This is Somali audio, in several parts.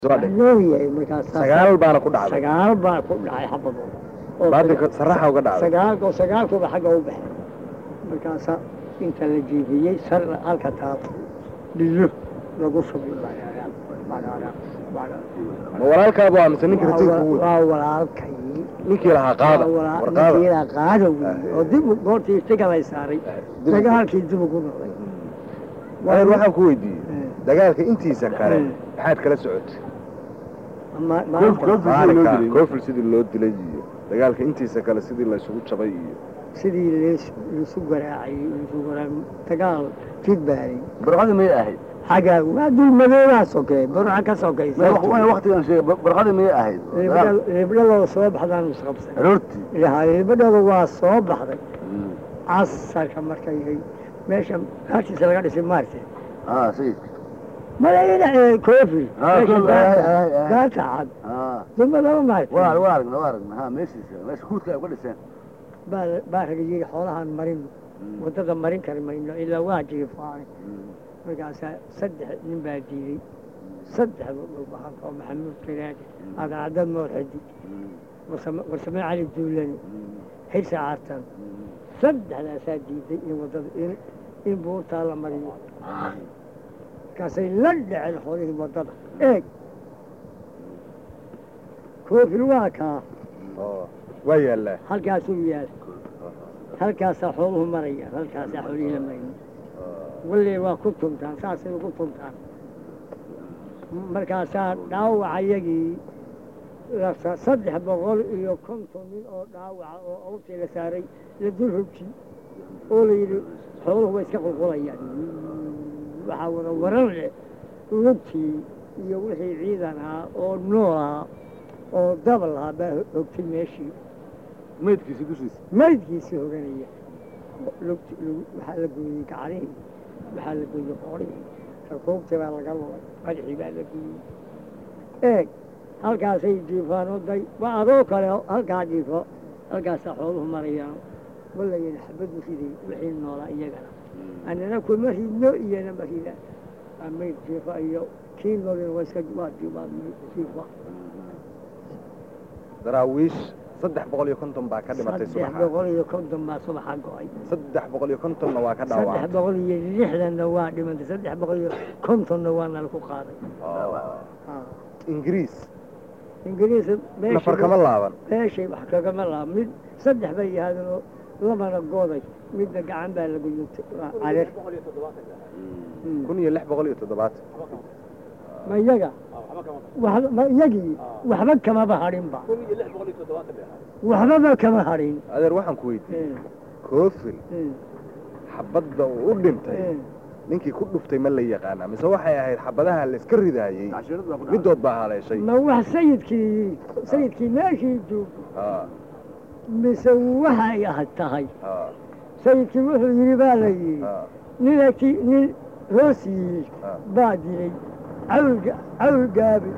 leeyahay markaas sagaal baana ku dhacday sagaal baa ku dhacay xabadooda oo baatinka saraxa uga dhacday sagaalka oo sagaalkuba xagga u baxay markaasa inta la jiifiyey sar halka taab dhiyo lagu shubi ma walaalkaaba waa mise ninka rasiidka ugu waa walaalkay ninkii lahaa qaada war qaada ninkiila qaada wey oo dib goortii istiga lay saaray dib- dagaalkii dib ugu noqday reer waxaan ku weydiiyey Eh. dagaalka intiisa kale Eh. maxaad kala socotay Ma- Koof- maanta koof- maalinka dilay. koofil sidii loo dilay iyo dagaalka intiisa kale sidii laysugu jabay iyo sidii lees- laisu garaacay laisu garaa- dagaal jidbaaray barqadii miyay ahayd xagga waa dulmadoodaa sokey burca ka sokaysa waktigan sheegay barqadii miyay ahayd libdhadooda soo baxdaan isqabsan aroortii libdhada waa soo baxday casarka markay meesha halkiisa laga dhisay maarte ah sayidka malayna koofil Ah, meesha Koofil, gaarta- ah, ah, ah. gaarta cad ah dulmadaba maarte waa waa aragna waa aragna ha meeshiisa meesha huudka ay uga dhiseen baa baa raga yidhi xoolahaan marin waddada marin kari mayno ilaa waa jiifaanay markaasaa saddex nin baa diiday saddexda dhulbahanka oo maxamuud karaadi adacadad moorxadi warsame warsame cali duulani xirsi caartan saddexdaasaa diiday in waddada in in buurtaa la mariyo markaasay la dhaceen xoolihii waddada eeg koofil waa kaa oo waa yaallaa halkaasuu yaal halkaasaa xooluhu marayaan halkaasaa xoolihii la maraya walle waa ku tuntaan saasay ugu tuntaan markaasaa dhaawacayagii la- saddex boqol iyo konton nin oo dhaawaca oo awrtii la saaray la dul hogji oo la yidhi xooluhu way iska qulqulayaan waxaa wada waran leh lugtii iyo wixii ciidan ahaa oo nool ahaa oo dabal ahaa baa hogtay meeshii meydkiisa dushiisa maydkiisii hoganaya lugti lug- waxaa la gooyey gacalihii waxaa la gooyey qoorihii rakuubtii baa laga lulay madaxii baa la gooyey eeg halkaasay jiifaan oo day waa adoo kale oo halkaa jiifo halkaasaa xooluhu marayaan walayina xabadu riday wixii noolaa iyagana annana kuma ridno iyana ma rida waa mayd jiifa iyo kii noolina waa iska waa ji- waa jiifa daraawiish saddex boqol iyo konton baa ka dhimatay saddex subaxa boqol iyo konton baa subaxa go'ay saddex boqol iyo kontonna waa ka saddex dhaawacay boqol iyo lixdanna waa dhimantay saddex boqol iyo kontonna waa nala ku qaaday oo ingiriis ingiriis nafar kama laaban meeshay wax kagama laha mid saddex bay yahaadeen oo labana gooday midna gacan baa lagu yugtay waa carir Mm. kun iyo lix boqol iyo toddobaatan ma iyaga waxba ma iyagii waxba kamaba hadhinba waxbaba kama hadhin adeer waxaan ku weydiiyey Mm, koofil mm, xabadda uu u dhintay mm. ninkii ku dhuftay ma la yaqaanaa mise waxay ahayd xabadaha la iska ridaayey cashiirad baa ku dhacday midood baa haleeshay ma wax sayidkii sayidkii meeshii joogay haa mise waxay ah tahay haa sayidkii wuxuu yidhi baa la yidhi haa nin agti nin hoos yiyey haa baa dilay cawl cawl gaabi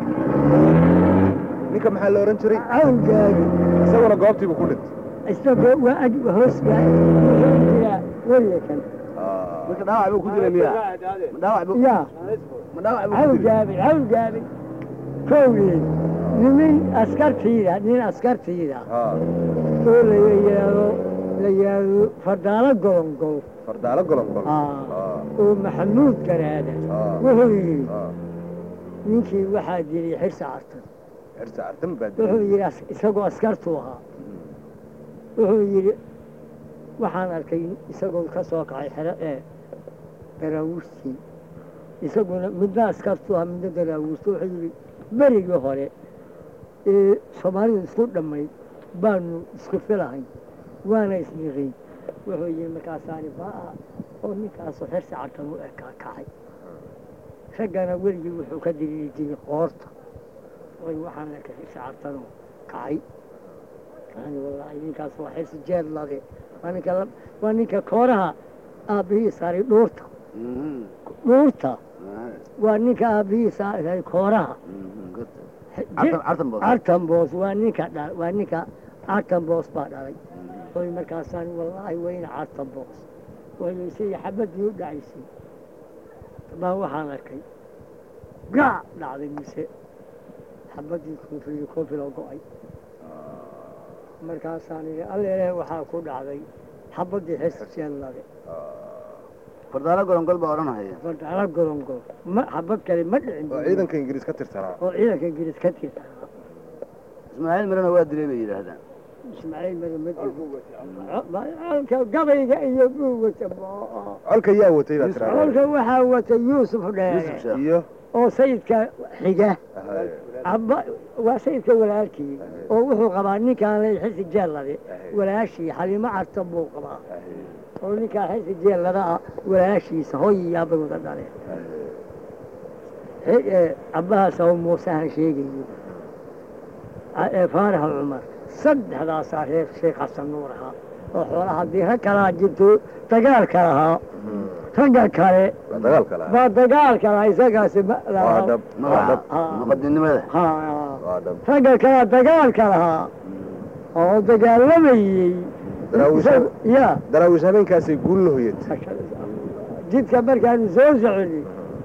ninka maxaa la ohan jiray cawl gaabi isaguna goobtiibu ku dhintay isagoo waa ag hoos gaabi wuxuu jiraa welikan Haa. marka dhaawac buu ku dilay miya ma dhaawac buu yaa ma dhaawac buu cawl ku dilay gaabi cawl gaabi kowdii nimin askartiida nin askartiida haa oo la yidhaahdo la yidhaahdo fardaalo golongol fardaalo golongol Aa. haa oo maxamuud garaada haa wuxuu yidhi haa ninkii waxaa dilay xirsi cartan xirsi cartan baa wuxuu dilay yidhi as- isagoo askartuu ahaa wuxuu yidhi waxaan arkay isagoo ka soo kacay xero ee daraawuustii isaguna midna askartuu ahaa midna daraawuusta wuxuu yidhi berigii hore ee soomaalidu isku dhammayd baanu isku filahay waana isniqay wuxuu yidhi markaasaani baa oo ninkaasoo xirsi cartan u ekaa kacay raggana weligii wuxuu ka diriiri jiray qoorta way waxaan arkay xirsi cartanoo kacay yani wallaahi ninkaas waa xirsi jeed lade waa ninka la- waa ninka kooraha aabbihii saaray dhuurta Mhm. dhuurta Ah, waa ninka aabbihii saaray kooraha mhm, good. Je- Cartan- cartan boos. cartan boos waa ninka dha waa ninka cartan boos baa dhalay oy markaasaan wallaahi weyna cartan boos waylaysay xabaddii u dhacaysay baa waxaan arkay gaac dhacday mise xabadii koofil koofiloo go'ay markaasaan idhi alleele waxaa ku dhacday xabadii xesjeellade fardaalo gorongol baa odhanahaya fardala gorongol ma xabad kale ma dhicin oo ciidanka ingiriis ka tirsanaa oo ciidanka ingiriis ka tirsanaa ismaaciil mirana waa dilay bay yidhaahdaan ismaaciil mari ma jiro gabayga iyo buugata colka yaa watay baa tiraa colka waxaa wata yuusuf yuusuf dheere sheekh iyo oo sayidka xiga Ahay. abba waa sayidka walaalkii oo wuxuu qabaa ninkaan lay xisi jeellade walaashii xalimo carta buu qabaa oo ninkaan xisi jeellada ah walaashiisa hooyayaabay wada dhaleen He- ee, abbahaas oo muusehan sheegayo A- ee faaraha cumar saddexdaasaa reer sheekh xasan nuur ahaa oo xoolaha haddii rag kalaa jirto dagaalka lahaa ragga kale waa dagaalka lahaa baa dagaalka lahaa isagaasi ma waa lahaa dhab waa magaca dhab Ha- muqadinimada ha waa dhab ragga kalaa dagaalka lahaa oo dagaalamayey Daraawiish- Isaga- ya daraawiish habeenkaasay guul la hoyat jidka markaanu soo soconi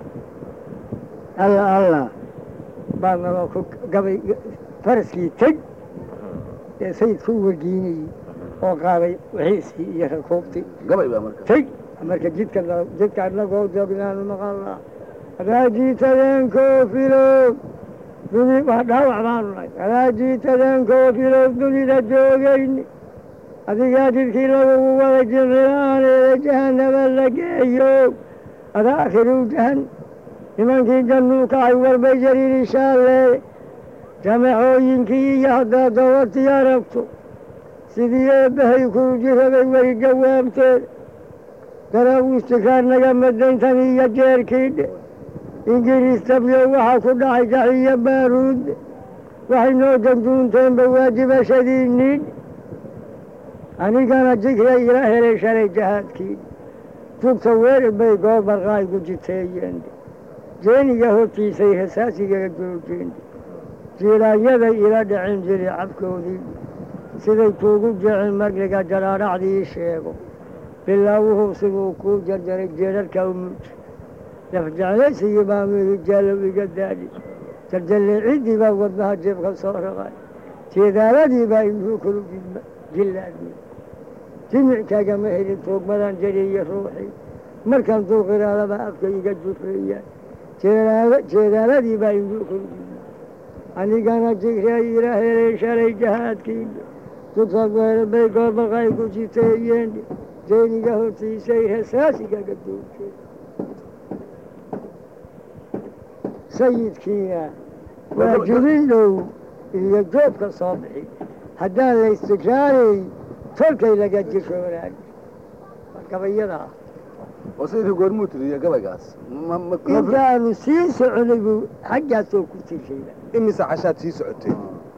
alla alla baa naloo ku gabay faraskii teg ee sayidku wargiinayey oo qaaday wixiisii iyo rakuubtii gabay baa marka teg marka jidka na- jidka anagoo joognaanu maqalnaa raajiitadeen koofilow duni waa dhaawac baanu nahay raajiitadeen koofilow dunida joogayni adigaa jidkii lagugu wada jirriyaaneeda jahanaba la geeyo ada akhiru jahan nimankii jannuu kacay warbay jariiri shaalle jamacooyinkii iyo haddaad dawartii aragto sidii eebbahay kuu jirabay way jawaabteen daraawiistikaar naga madayntan iyo jeerkiidhe ingiriis tabyo waxaa ku dhacay jaciyo baaruud waxay noo janduunteenba waajibashadiinniidh anigana jigray ila helay shalay jahaadkii jugta weerar bay goor barqaaygu jiteeyeen jeeniga hortiisay rasaasigaga joojeen jiiraanyaday ila dhaceen jiri cabkoodii siday kuugu jecen magliga jaraaracdii sheego bilaawuhu siduu kuu jarjaray jeerarka umuj lafjeclaysigii baa midi jaalow iga daadhi jarjalleecidii baa wadnaha jeebka soo raqay jeedaaladii baa indhuu kulu jillaadmi jimickagama helin tuugmadan jariyo ruuxii markaan duuqiraadaba afka iga jufeeyaan jeedaala- jeedaaladii baa indhuu kulu jilla anigana jigrey ila helay shalay jahaadkii dugsa bay goormarqay ku jiteeyeen jeeniga hortiisay rasaasigaga joogteen sayidkiina waa jibin dhow iyo joobka soo bixi haddaan la istikraarey tolkay laga jisho wanaag gabayada ah oo sayidka goormuu tiriyo gabaygaas Ma- ma- intaanu sii soconay buu xaggaasoo ku tirshayba imise cashaad sii socotay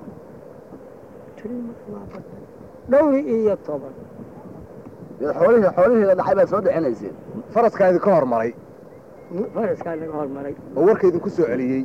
dhowr iyo toban dee xoolihii xoolihii la dhaxay baad soo dhicinayseen faraskaa idinka hormaray faraskaa naga hormaray oo warka idinku soo celiyey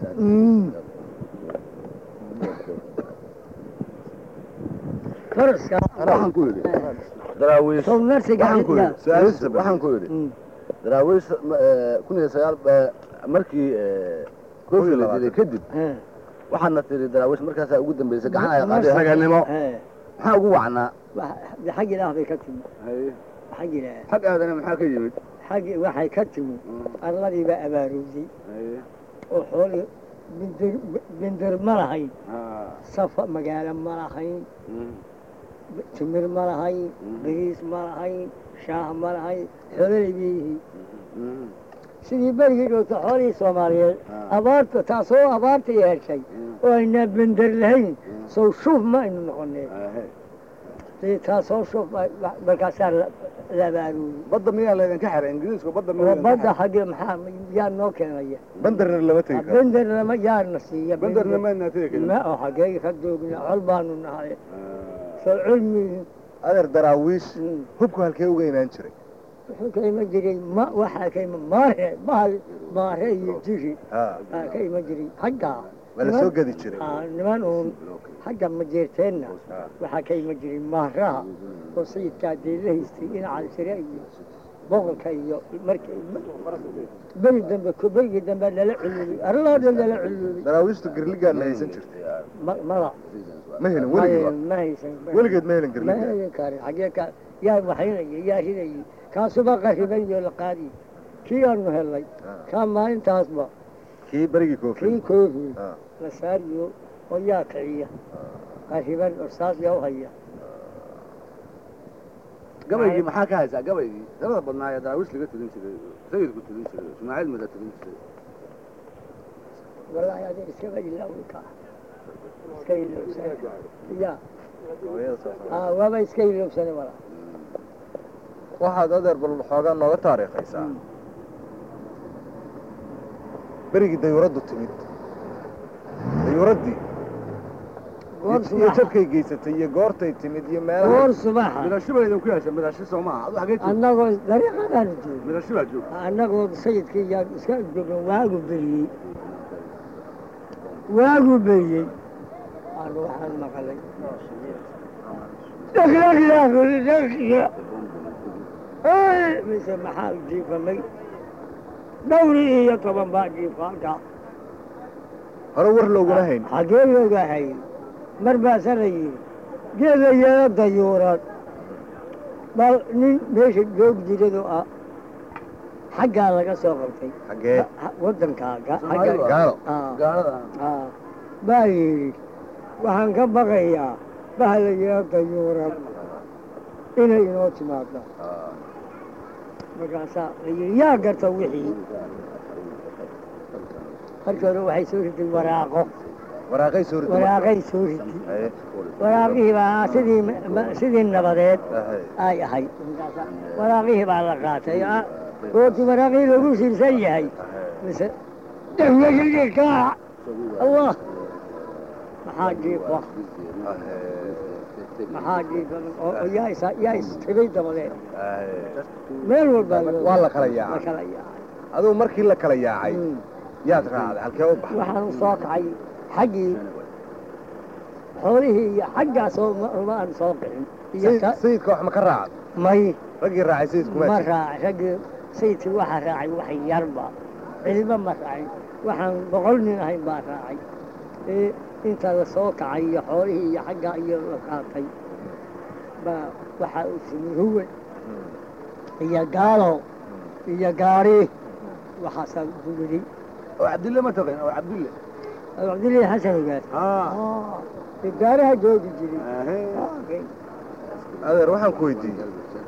faraskaa waxaan ku yidhi daraawiish sow narsiga waxaan ku cidda yidhi su-aashiisa waxaan ku yidhi daraawiish eh, kun iyo sagaal eh, markii eh, koofi la dilay kadib waxaadna tiri daraawiish markaasaa ugu dambeysay gacan ay qaaday raganimo maxaa ugu wacnaa xag ilaah bay ka timi xag ilaah xag aadana maxaa ka yimid xag waxay ka timi arladii baa abaarowday oo xoolii bindir bindir ma lahayn safa magaalo ma lahayn timir ma lahayn bariis ma lahayn shaah ma lahayn xoololay bay yihiin sidii berigii dhowta xoolihii soomaaliyeed abaarta taasoo abaarta yeeshay oo aynaa bender lahayn sow shuuf ma aynu noqoneen dee taasoo shuuf ba- markaasaa la la abaarooyey badda miyaa laydinka xiray ingiriisku badda oo badda xagge maxaa yaa noo keenaya bandarna lama tegi karo bender lama yaana siiya bandarna maadnaa tegi karin ma oo xaggee ka joogna col baanu nahay soo cilmi adeer daraawiish Mm. hubku halkee uga imaan jiray wuxuu ka iman jiray ma waxaa ka iman maare mahal maare iyo jiri ha aa ka iman jiray xaggaa waa la soo gadi jiray Aa, niman uun xagga majeerteenna waxaa ka iman jiray maaraha oo sayidkaa dee la haystay dhinaca sire iyo boqolka iyo markii beri dambe berigii dambe lala culuubay arlaa dhan lala culuubay daraawiishtu girligaad ma haysan jirtay ma- mada ma helin ma weligeed ma haysan weligeed ma helin ma girligaad helin karin xagee ka yaa waxaynayay yaa ridayay kaasuba qariban iyo la qaadi kii aanu helnay kaa maalintaasba kii berigii koofi kii koofi Ah. la saariyo oo yaa kiciya qariban orsaas yaa u haya gabaygii maxaa ka haysaa gabaygii tirada badnaa ee daraawiish laga tudin jiray sayidku tudin jiray ismaaciil mada tudin jiray wallaahi adiga iskaba ilaawi kaa iska ilowsane ya aa waaba iska ilowsane walaa waxaad adeer bal xoogaa nooga taariikhaysaa berigii dayuuraddu timid dayuuraddii goor iyo subaxa jabkay geysatay iyo goortay timid iyo meelaha goor subaxa midasho baa idinku yeesha midasho soo maaha adu xagee joog annagoo dariiqadaanu joogno midasho baa joog annagoo sayidkii yaa iska joogno waagu beriyey waagu beriyey aanu waxaan maqalay mise maxaa jiifamay dhowri iyo toban baa jiifa halkaa hore war looguma hayn xagee looga hayay mar baasa la yidhi geeda yeelo dayuurad bal nin meesha joog jiradoo ah xaggaa laga soo qabtay xaggee waddankaa ga- Soomaalidu xagga- ah. gaalo Ah, gaalada ah. baa yidhi waxaan ka baqayaa bahla yeelo dayuurad inay inoo timaado markaasaa la yidhi yaa garta wixii markii hore waxay soo ritay waraaqo waraaqay soo ritay waraaqay soo ritay Haye. waraaqihii baa sidii ma- sidii nabadeed Haye. ay ahayd waraaqihii baa la qaatay ah, goortii waraaqihii lagu siirsan yahay mise dhegdegdegkaa allah maxaa jiifa maxaa jiifa oo oo yaa is yaa istibay dabadeed Haye. meel walbaa loo- waa la kala la yaacay kala yaacay adugu markii la kala yaacay Mm. yaad raacday halkee u baxday waxaan soo kacay xaggii xoolihii iyo xaggaasoo ma ma aan soo kicin iyo Sayid- ka- sayidka wax ma ka raacday may raggii raacay sayidku ma ma jiro raacay raggii sayidkii waxaa raacay wax yarba cidima ma raacin waxaan boqol nin ahayn baa raacay ee inta la soo kacay iyo xoolihii iyo xaggaa iyo la qaatay baa waxaa u timi huwe iyo gaalo iyo gaari waxaasaa gubidhay oo cabdille ma taqin oo cabdille cabdillaahi xasan ogaad haa ee gaaraha joogi jiray ahe adeer waxaan ku weydiiyey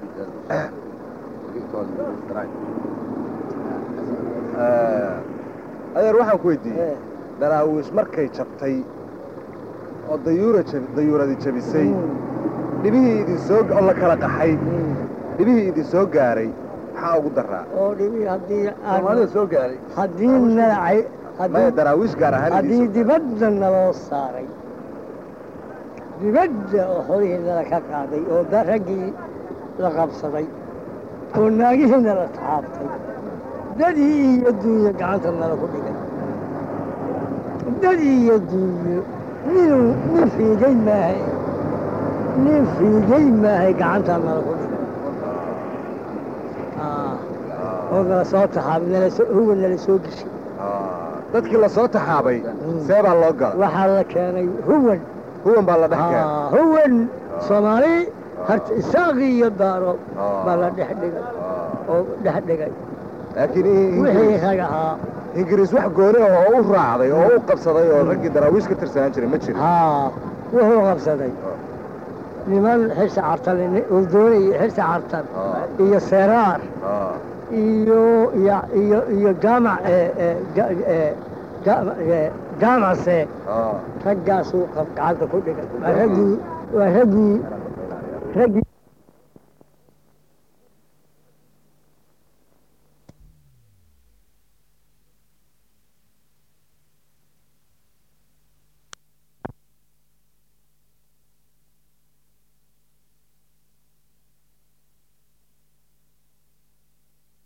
Eh, adeer waxaan ku weydiiyey Eh, daraawiish markay jabtay oo dayuura jab- dayuuradi jabisay mm, dhibihii idin soo oo la kala qaxay mm. dhibihii idin soo gaaray maxaa ugu daraa oo dhibi haddii soomaalida aan soo gaaray haddii nalacay maya haddii daraawiish gaar ahaan haddii idin soo dibadda naloo saaray dibadda oo xolihii nala ka qaaday oo da raggii la qabsaday oo naagihii nala taabtay dadii iyo duunyo gacanta nala ku dhigay dadii iyo duunyo ninuu nin fiigay maahay nin fiigay maahay gacantaa nala ku dhigay Ah, oo nala soo taxaabay nala soo huwa nala soo geshay Ah, dadkii la soo taxaabay see baa loo gala waxaa la keenay huwan huwan baa la dhex keenay Ah, huwan soomaali harta isaaqi iyo daaro baa la dhex dhigay Ah, oo dhex dhigay laakiin in- wixii ingiriis rag ahaa ingiriis wax gooni ah oo u raacday oo u qabsaday oo raggii daraawiish ka tirsanaan jiray ma jirin haa wuxuu qabsaday niman xirsi cartan uu doonayay xirsi cartan Ah. iyo seeraar Ah, iyo iyo iyo iyo jaamac ee ee ga- ee jaamac ee jaamacse ah. raggaasuu qab- gacanta ku dhigay waa raggii waa raggii raggii